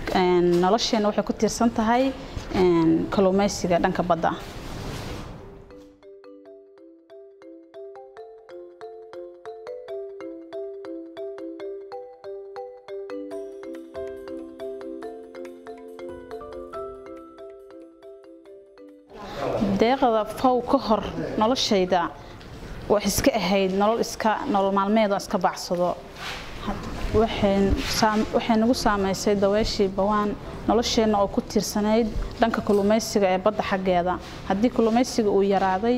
nolosheena waxay ku tiirsan tahay kalluumaysiga dhanka badda deeqda fow ka hor noloshayda wax iska ahayd nolol iska nolol maalmeed oo iska bacsado waxay nagu saamaysay daweeshii bawaan nolosheenna oo ku tiirsanayd dhanka kalluumaysiga ee badda xaggeeda haddii kalluumaysiga uu yaraaday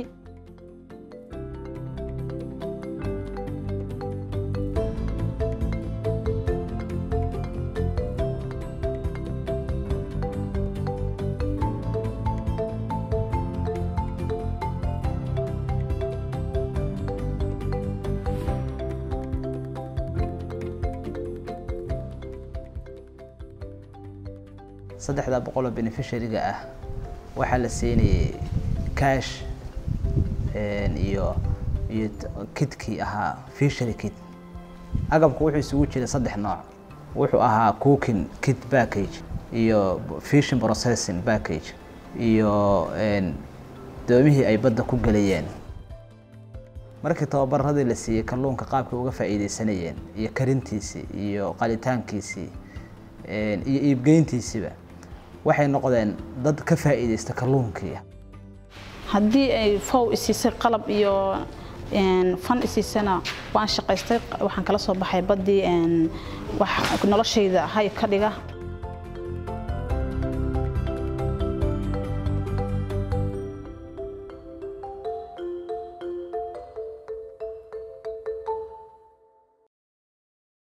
saddexda boqoloo beneficiaryga ah waxaa la siinayay cash iyo iyo kidkii ahaa fishery kit agabku wuxuu isugu jiray saddex nooc wuxuu ahaa cooking kit package iyo fishing processing package iyo doomihii ay badda ku gelayeen markii tababaradii la siiyey kalluunka qaabkay uga faa'iidaysanayeen iyo karintiisii iyo qalitaankiisii iyo iibgeyntiisiiba waxay noqdeen dad ka faa'iidaysta kalluunkii haddii ay fow isiisay qalab iyo fan isiisana waan shaqaystay waxaan kala soo baxay baddii noloshayda hay ka dhiga